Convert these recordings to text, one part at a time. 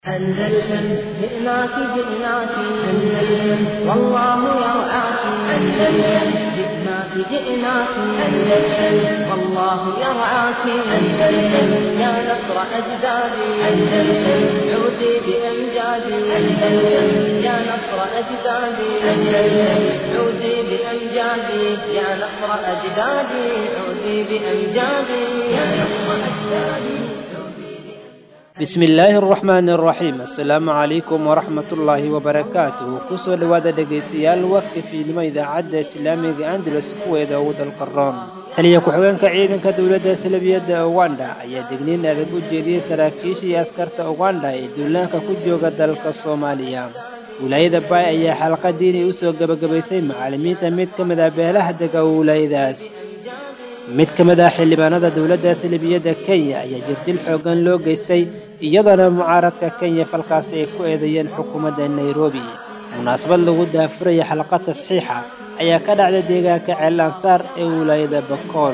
أندلسن جئناك جئناك أندلسن والله يرعاك أندلسن جئناك جئناك أندلسن والله يرعاك أندلسن يا نصر أجدادي أندلسن عودي بأمجادي أندلسن يا نصر أجدادي أندلسن عودي بأمجادي يا نصر أجدادي عودي بأمجادي يا نصر أجدادي bismi illaahi araxmaani araxiim assalaamu calaykum waraxmatullaahi wabarakaatuhu kusoo dhowaada dhegaystayaal warka fiidnimo idaacadda islaamiga andalus kuweeda ugu dalka room taliya ku-xigeenka ciidanka dowladda salabiyadda uganda ayaa degniin adag u jeediyey saraakiishii askarta uganda ee duulaanka ku jooga dalka soomaaliya wilaayada baay ayaa xalqadiinay u soo gebagabaysay macallimiinta mid ka mid ah beelaha dega wilaayadaas mid ka mid ah xildhibaanada dowladda salibiyadda kenya ayaa jirdil xooggan loo geystay iyadoona mucaaradka kenya falkaasi ay ku eedeeyeen xukuumadda nairobi munaasabad lagu daafuraya xalqa tasxiixa ayaa ka dhacday deegaanka ceel ansaar ee wilaayada bakool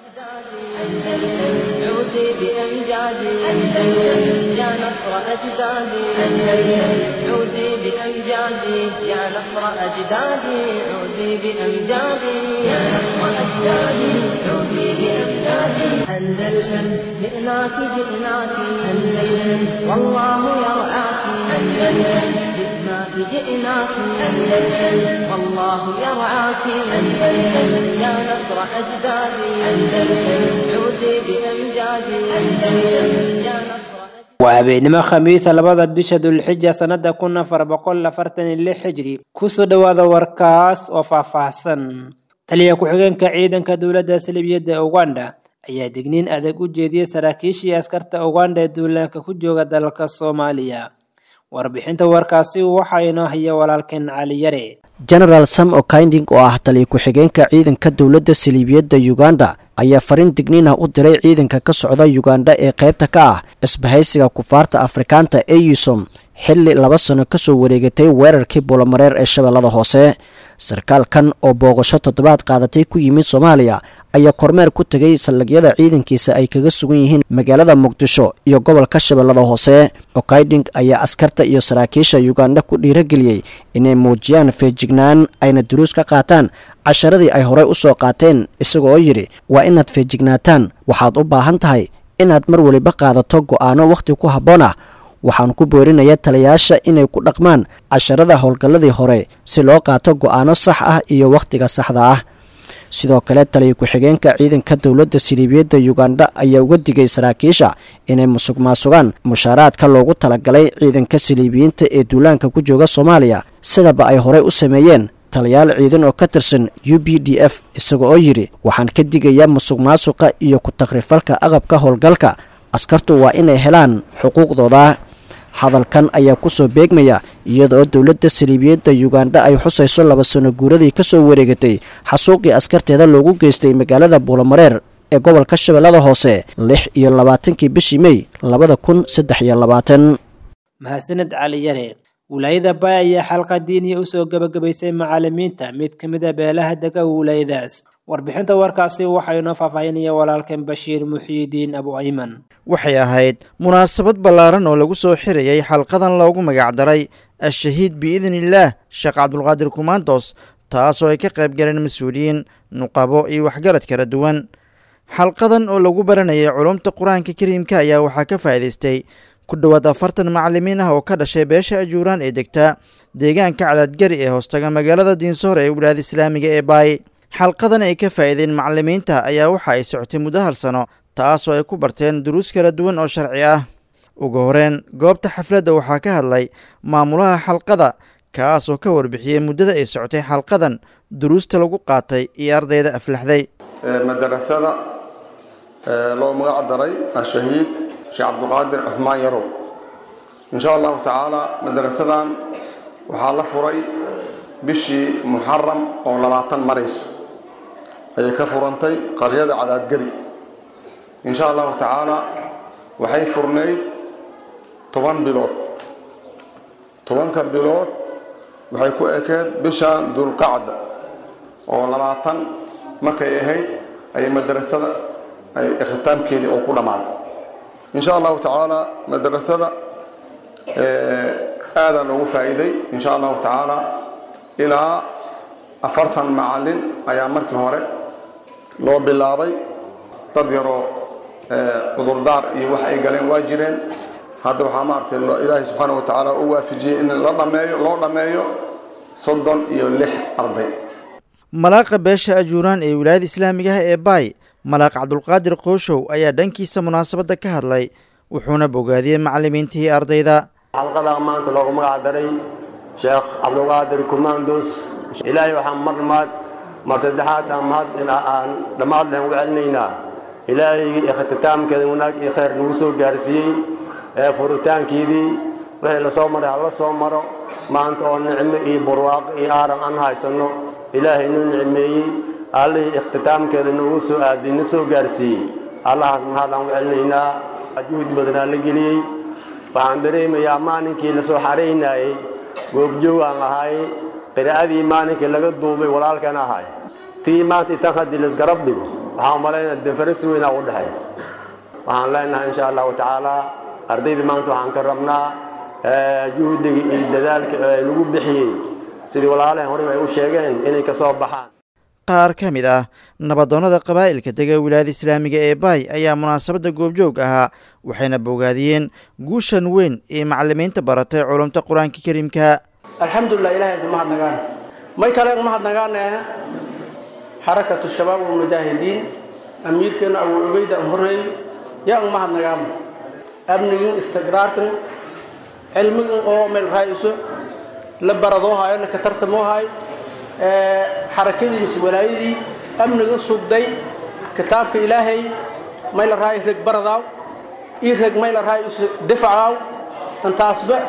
عودي بأمجادي أندلسن يا نصر أجدادي أندلسن عودي بأمجادي يا نصر أجدادي عودي بأمجادي يا نصر أجدادي عودي بأمجادي أندلسن جئناك جئناك أندلسن والله يرعاك أندلسن جئناك جئناك أندلسن والله يرعاك أندلسن يا نصر أجدادي أندلسن عودي بأمجادي أندلسن يا نصر waa habeenimo khamiisa labada bisha dulxija sannada kun afar boqol afartan iyo lix xijri kusoo dhowaada warkaas oo faahfaahsan taliya ku-xigeenka ciidanka dowladda salibiyadda uganda ayaa digniin adag u jeediyey saraakiishii askarta uganda ee duulaanka ku jooga dalka soomaaliya warbixinta warkaasi waxaa inoo haya walaalkeen cali yare genaraal sam okinding oo ah taliya ku-xigeenka ciidanka dowladda saliibiyadda uganda ayaa fariin digniin ah u diray ciidanka ka socda uganda ee qaybta ka ah isbahaysiga kufaarta afrikaanta eusom xilli laba sano kasoo wareegatay weerarkii buulamareer ee shabeellada hoose sarkaalkan oo booqasho toddobaad qaadatay ku yimid soomaaliya ayaa kormeer ku tegay saldhigyada ciidankiisa ay kaga sugan yihiin magaalada muqdisho iyo gobolka shabeellada hoose okayding ayaa askarta iyo saraakiisha uganda ku dhiirageliyey inay muujiyaan feejignaan ayna duruus ka qaataan casharadii ay horey u soo qaateen isaga oo yidhi waa inaad feejignaataan waxaad u baahan tahay inaad mar weliba qaadato go'aano wakhti ku habboon ah waxaan ku boorinayaa taliyayaasha inay ku dhaqmaan casharada howlgalladii hore si loo qaato go'aano sax ah iyo wakhtiga saxda ah sidoo kale taliya ku-xigeenka ciidanka dowladda siliibiyadda uganda ayaa uga digay saraakiisha inay musuq maasugaan mushaaraadka loogu talagalay ciidanka siliibiyiinta ee duulaanka ku jooga soomaaliya sidaba ay horey u sameeyeen taliyaal ciidan oo ka tirsan u b d f isaga oo yidhi waxaan ka digayaa musuq maasuqa iyo ku-takrifalka aqabka howlgalka askartu waa inay helaan xuquuqdooda hadalkan ayaa kusoo beegmaya iyadaoo dowladda saliibiyadda uganda ay xusayso laba sano guuradii kasoo wareegatay xasuuqii askarteeda loogu geystay magaalada buulamareer ee gobolka shabeellada hoose lix iyo labaatankii bishii mey labada kun saddex iyo labaatan mahadsaned cali yare wilaayada baay ayaa xalqa diiniya usoo gebagabaysay macallimiinta mid ka mid a beelaha dega wilaayadaas warbixinta warkaasi waxaa inoo faahfaahinaya walaalkan bashiir muxiidiin abu ayman waxay ahayd munaasabad ballaaran oo lagu soo xirayay xalqadan loogu magacdaray al-shahiid biidniillaah sheekh cabdulqaadir kumaandos taasoo ay ka qayb galeen mas-uuliyiin nuqabo iyo waxgarad kala duwan xalqadan oo lagu baranayay culumta qur-aanka kariimka ayaa waxaa ka faa'iidaystay ku dhowaad afartan macallimiin ah oo ka dhashay beesha ajuuraan ee degta deegaanka cadaadgari ee hoostaga magaalada diinsoor ee wilaayada islaamiga ee baay xalqadan ay ka faa'iideen macallimiinta ayaa waxa ay socotay muddo hal sano taasoo ay ku barteen duruus kala duwan oo sharci ah ugu horeen goobta xafladda waxaa ka hadlay maamulaha xalqada kaasoo ka warbixiyey muddada ay socotay xalqadan duruusta lagu qaatay iyo ardayda aflaxday madarasada loo magac daray ashahiid sheekh cabdiqaadir cuhmaan yarow insha allahu tacaala madarasadan waxaa la furay bishii muxaram oo labaatan marayso ayay ka furantay qaryada cadaadgeli insha allahu tacaala waxay furnayd toban bilood tobanka bilood waxay ku ekeed bisha dulqacda oo labaatan markay ahayd ayay madarasada ay ikhtitaamkeedii oo ku dhammaaday insha allahu tacaala madarasada aadaa loogu faa'iiday insha allahu tacaala ilaa afartan macallin ayaa markii hore loo bilaabay dad yaroo cudurdaar iyo wax ay galeen waa jireen hadda waxaa maaragtay ilaahay subxaana wa tacaala u waafijiyey in la dhameeyo loo dhammeeyo soddon iyo lix arday malaaqa beesha ajuuraan ee wilaayada islaamiga ah ee baay malaaq cabdulqaadir qooshow ayaa dhankiisa munaasabadda ka hadlay wuxuuna bogaadiyey macallimiintihii ardayda xalqadaa maanta loogu magac daray sheekh cabdulqaadir kumaandos ilaahay waxaan mar maad mar saddexaad aan mahad aan dhammaad lehen ugu celinaynaa ilaahaygi ikhtitaamkeeda wanaag iyo khayr nagu soo gaarsiiyey ee furitaankiidii wixii la soo maray hala soo maro maanta oo nicmo iyo barwaaqo iyo aaran aan haysanno ilaahay nuu nicmeeyey allihii ikhtitaamkeeda nagu soo aadiyey na soo gaarsiiyey allahaas mahad aan ugu celinaynaa juhud badanaa la geliyey waxaan dareemayaa maalinkii la soo xaraynayey goobjoog aan ahay qiraa'adii maalinkii laga duubay walaalkan ahay tii maanta itan haddii laisgarab dhigo waxaan umalaynaa defarasi weynaa u dhexeeya waxaan leenahay insha allahu tacaala ardaydii maanta waxaan ka rabnaa juhdiga iyo dadaalka lagu bixiyey sidii walaalahan horey ay u sheegeen inay ka soo baxaan qaar ka mid ah nabadoonnada qabaa'ilka dega wilaayada islaamiga ee baay ayaa munaasabadda goobjoog ahaa waxayna bogaadiyeen guushan weyn ee macallimiinta baratay culumta qur-aanka kariimka alxamdulilah ilahay idin mahadnagaan may kale mahadnagaane xarakatu shabaab walmujaahidiin amiirkeena abu cubayda an horreey yaa un mahadnagaan amnigin istiqraarkan cilmigin oo meel raa'iso la baradoo haayo la katartamoo haayo xarakadii mise walaayadii amnigan sugday kitaabka ilaahay may la raayo reg baradaaw ii reg may la raayo isu difacaaw intaasba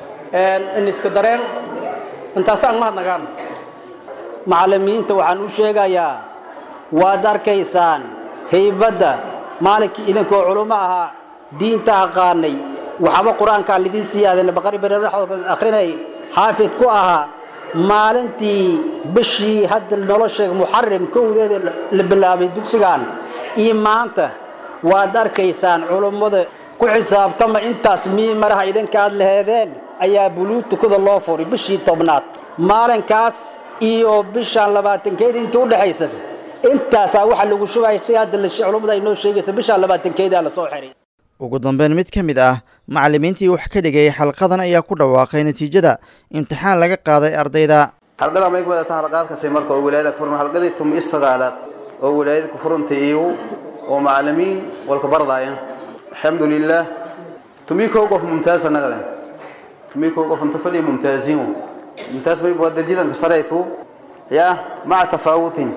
in iska dareen intaas aan mahadnagaan macallimiinta waxaan u sheegayaa waad arkaysaan haybadda maalinkii idinkoo culummo ahaa diinta aqaanay waxaba qur-aankaa lidin siyaadeen baqari bareeraxooda akhrinay xaafid ku ahaa maalintii bishii hadda nolosha muxarim kowdeeda la bilaabay dugsigan iyo maanta waad arkaysaan culummada ku xisaabtama intaas mii maraha idinkaad laheedeen ayaa buluutukada loo furay bishii tobnaad maalinkaas iyo bishaan labaatankeeda inta udhexaysa intaasaa waxaa lagu shubaya si hadda culummada ay noo sheegaysa bishaan labaatankeedaa lasoo xiray ugu dambeyn mid ka mid ah macallimiintii wax ka dhigayay xalqadan ayaa ku dhawaaqay natiijada imtixaan laga qaaday ardayda xalqada may ku wadataa halqaadkasay marka oo wilaayada ku furan halqadii tum is sagaalaad oo wilaayada ku furantay iyo oo macallimiin walka bardaaya alxamdulilah tumii kow qof mumtaaz annagada tumii kow qof inta fadhiya mumtaaziin mumtaaz may waa darjadanka sareytu yaa maca tafaawutin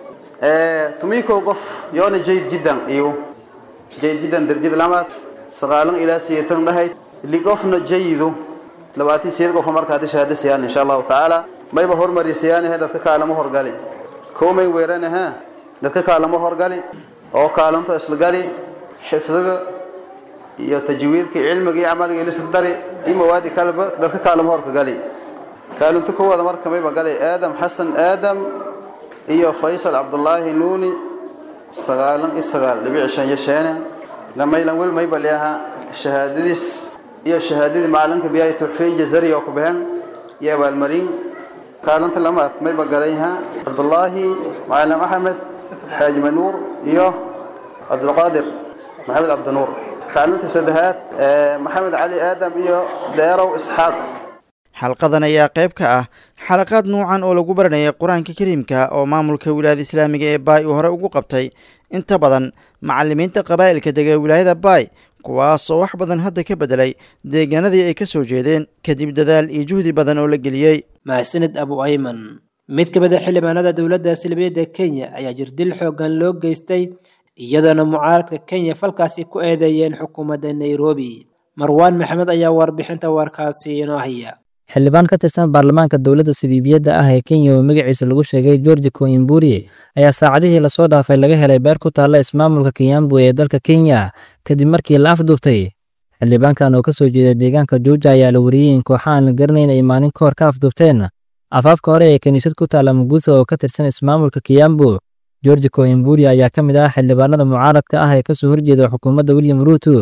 tumii kow qof yoona jayd jiddan iyo jayd jiddan darjada lamaad sagaalan ilaa siyeetan dhahayd liqofna jayidu labaatan siyeed qofa markaa hadda shahaado siyaan insha allahu tacaala mayba hormari siyaanahe dadka kaalamo horgali koomay weeranaha dadka kaalamo horgali oo kaalanto isla gali xifdiga iyo tajwiidka cilmiga iyo camaliga ilisla dari iyo mawaadi kaleba dadka kaalamo horka gali kaalinto kowada marka mayba galay aadam xasan aadam iyo faysal cabdullaahi nuuni sagaalan iyo sagaal dhibic shan iyo sheene gamaylan wel mayba leaha shahaadadiis iyo shahaadadii macalinka biyahay tuxfeyn jazari oo ku baxeen iyo abaalmarin kaalinta lamaad mayba galayha cabdullaahi macalin axmed xaaji manuur iyo cabdulqaadir maxamed cabdinuur kaalinta saddexaad maxamed cali aadam iyo deerow isxaaq xalqadan ayaa qayb ka ah xalaqaad nuucan oo lagu baranayay qur-aanka kariimka oo maamulka wilaayada islaamiga ee baay uu hore ugu qabtay inta badan macallimiinta qabaa'ilka dega wilaayada baay kuwaas oo wax badan hadda ka beddelay deegaanadii ay ka soo jeedeen kadib dadaal iyo juhdi badan oo la geliyey mahadsanid abu ayman mid ka mid a xildhibaanada dowladda salbiyadda kenya ayaa jirdil xooggan loo geystay iyadoona mucaaradka kenya falkaasi ku eedeeyeen xukuumadda nairobi marwaan maxamed ayaa warbixinta warkaasi inoo haya xildhibaan ka tirsan baarlamaanka dowladda sidiibiyadda ah ee kenya oo magaciisa lagu sheegay georgi koimburi ayaa saacadihii lasoo dhaafay laga helay beer ku taalla ismaamulka kiyambu ee dalka kenya kadib markii la afduubtay xildhibaankan oo ka soo jeeda deegaanka juuja ayaa la wariyey in kooxa aan la garanayn ay maalin ka hor ka afduubteen afaafka hore ee kiniisad ku taalla muguutha oo ka tirsan ismaamulka kiyambu georgi koimburi ayaa ka mid ah xildhibaanada mucaaradka ah ee kasoo horjeeda xukuumadda william ruuto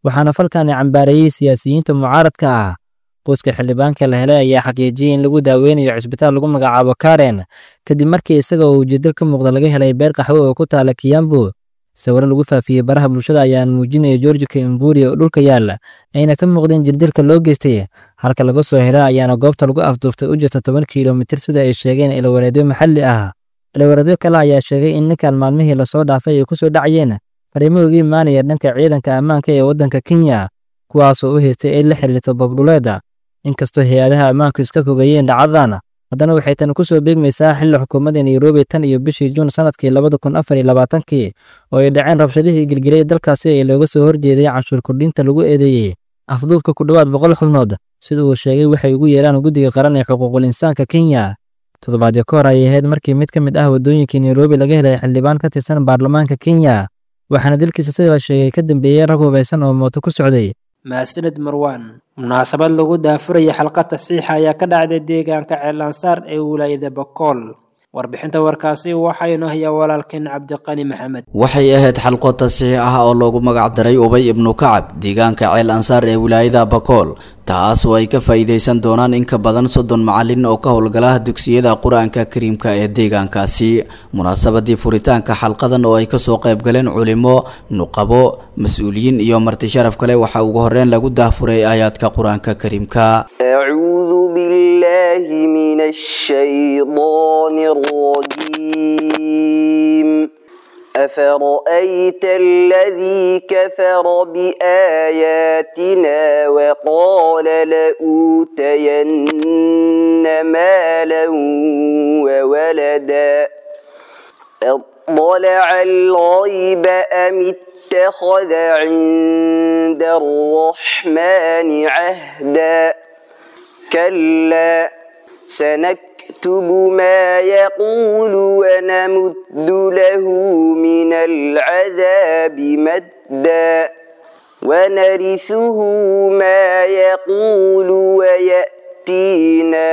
waxaana falkani cambaareeyey siyaasiyiinta mucaaradka ah qoyska xildhibaanka la helay ayaa xaqiijiyey in lagu daaweynayo cisbitaal lagu magacaabo karen kadib markii isaga oo ujeedal ka muuqda laga helay beer qaxwe oo ku taala kiyambo sawiro lagu faafiyey baraha bulshada ayaan muujinaya georgi kaimburi oo dhulka yaalla ayna ka muuqdeen jirdilka loo geystay halka laga soo hela ayaana goobta lagu afduubtay u jirta toban kilomitir sida ay sheegeen ilawareedyo maxalli ah ilawareedyo kale ayaa sheegay in ninkan maalmihii lasoo dhaafay ay ku soo dhacayeen fariimo uga imaanaya dhanka ciidanka ammaanka ee waddanka kenya kuwaasoo u haystay ay la xiriirto babdhuleeda inkastoo hay-adaha ammaanku iska fogeeyeen dhacdadan haddana waxay tani ku soo beegmaysaa xilli xukuumadda nairobi tan iyo bishii juun sanadkii labada kun afar iyo labaatankii oo ay dhaceen rabshadihii gilgilay dalkaasi ee looga soo horjeeday canshuur kordhinta lagu eedeeyey afduubka ku dhowaad boqol xubnood sida uu sheegay waxay ugu yeeraan guddiga qaran ee xuquuqul insaanka kenya toddobaadyo ka hor ayay ahayd markii mid ka mid ah waddooyinkii nairobi laga helay xildhibaan ka tirsan baarlamaanka kenya waxaana dilkiisa sida la sheegay ka dambeeyey rag hubaysan oo mooto ku socday mahadsanid marwaan munaasabad lagu daafuraya xalqa tasiixa ayaa ka dhacday deegaanka ceelansaar ee wilaayada bakool warbixinta warkaasi waxaa inoo hayaa walaalkeen cabdiqani maxamed waxay ahayd xalqo tasiix ah oo loogu magac daray ubay ibnu kacab deegaanka ceel ansaar ee wilaayada bakool taas oo ay ka faa'iidaysan doonaan in ka badan soddon macalin oo ka howlgala dugsiyada qur-aanka kariimka ee deegaankaasi munaasabadii furitaanka xalqadan oo ay kasoo qayb galeen culimo nuqabo mas-uuliyiin iyo marti sharaf kale waxaa ugu horreyn lagu daafuray aayaadka qur-aanka kariimka أعوذ بالله من الشيطان الرجيم أفرأيت الذي كفر بآياتنا وقال لأوتين مالا وولدا اطلع الغيب أم اتخذ عند الرحمن عهدا كلا سنكتب ما يقول ونمد له من العذاب مدا ونرثه ما يقول ويأتينا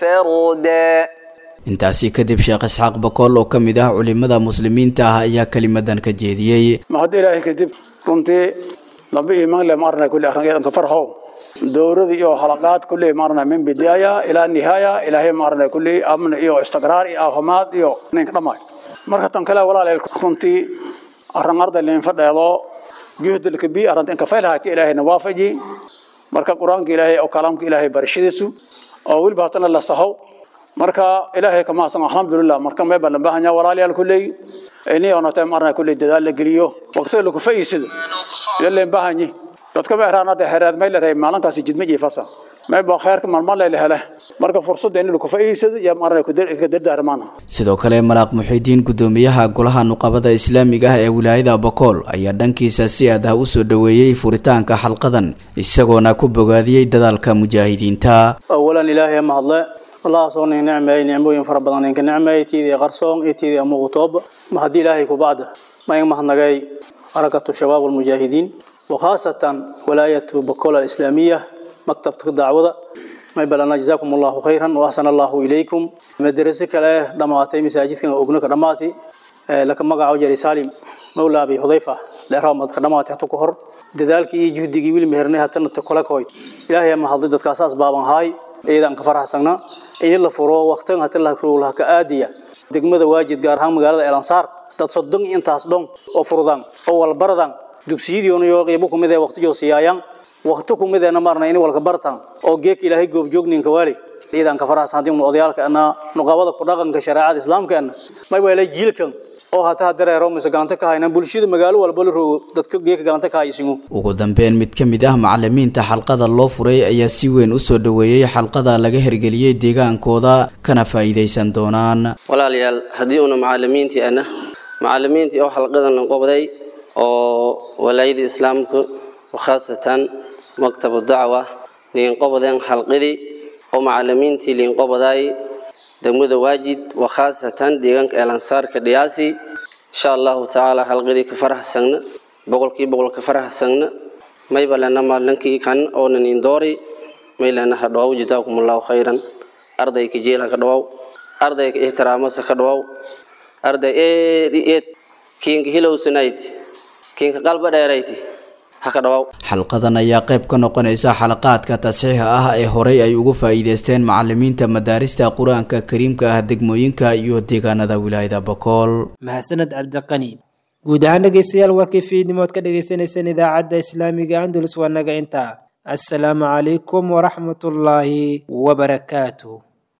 فردا intaasi kadib sheekh isxaaq bakool oo ka mid ah culimada muslimiinta ah ayaa kelimadan ka jeediyey mahad ilaahay kadib runtii laba iimaan le maarna kulli arringeedan ka farxo dowladii iyo halaqaad kulli maarna min bidaaya ilaa nihaaya ilaahay maarna kulli amn iyo istiqraar iyo caafimaad iyo ninka dhammaay marka tan kale walaaleel runtii arrin arda leen fadheedo juhdilka bi arrinta inka faylhaati ilaahayna waafaji marka qur-aanka ilaahay oo kalaamka ilaahay barashadiisu oo weliba hatana la sahow marka ilaahay kama asan alxamdulilah marka mee baan baahanya walaalayaal kulley ini onatay marna kulley dadaal la geliyo waqtiga lagu faa'iidsado yaleen baahanyi dadka ma eraanada xeeraad meel leeyahay maalintaasi jidma jiifasa mee baa khayrka maalmo la hele marka fursadda in lagu faa'iidsado iyo marna ku dardaarmaana sidoo kale malaaq muxiidiin gudoomiyaha golaha nuqabada islaamiga ah ee wilaayada bakool ayaa dhankiisa si aad ah u soo dhoweeyey furitaanka xalqadan isagoona ku bogaadiyey dadaalka mujaahidiinta awalan ilaahay ma hadle الله صوني نعمة نعمة فربنا إنك نعمة تيدي غرسون تيدي أمغطوب ما هدي إلهي كبعد ما ينمح نجاي حركة الشباب والمجاهدين وخاصة ولاية بكول الإسلامية مكتب الدعوة ما يبلغنا جزاكم الله خيرا وأحسن الله إليكم مدرسك له دماتي مساجد كان أبنك دماتي لكن مقع وجري سالم مولى أبي حذيفة لأرام دماتي حتى كهر دذلك يجهد جيل مهرني حتى نتقلك هوي إلهي ما حضرتك كاساس بابا هاي ciidan ka faraxsana in la furo waqtigan hata la kruul ka aadiya degmada waajid gaar ahaan magaalada Elansaar dad soddon intaas dhon oo furdan oo walbaradan dugsiyadii iyo qeybo kumid ah waqti joo siiyayaan waqti kumid ah marna in walka bartan oo geek ilaahay goob joognin ka wali ciidan ka faraxsan hadii odayaalka ana nuqabada ku dhaqanka shariicada islaamka ana may weelay jiilkan oo hata dareero mise gacanta ka hayna bulshada magaalo walba la rogo dadka geeka gacanta ka haysigu ugu dambeyn mid ka mid ah macalimiinta xalqada loo furay ayaa si weyn u soo dhoweeyey xalqada laga hirgeliyey deegaankooda kana faa'iidaysan doonaan walaalayaal haddii una macalimiintii ana macalimiintii oo xalqadan la qobday oo walaayada islaamka khaasatan maktabu dacwa liin qobadeen xalqadii oo macalimiintii liin qobaday degmada waajid wakhaasatan deegaanka eelansaarka dhiyaasi insha allahu tacaala halqadii ka faraxsagna boqolkii boqol ka faraxsagna mayba lena maalinkii kan oonan indoori may lena ha dhawaw jazaakum allahu khayran ardayka jeela ka dhawaw ardayka ixtiraamasa ka dhawaw arday eed eed kiinka hilowsanayti kiinka qalba dheerayti ha ka dhawaaw xalqadan ayaa qayb ka noqonaysa xalaqaadka tasxiixa ah ee horey ay ugu faa'iideysteen macalimiinta madaarista qur-aanka kariimka ah degmooyinka iyo deegaanada wilaayada bakool mahadsaned cabdiqani guud ahaan dhegeystayaal waa kiifiidnimood ka dhegeysaneyseen idaacadda islaamiga andalus waa naga intaa assalaamu calaykum waraxmatullaahi wabarakaatuh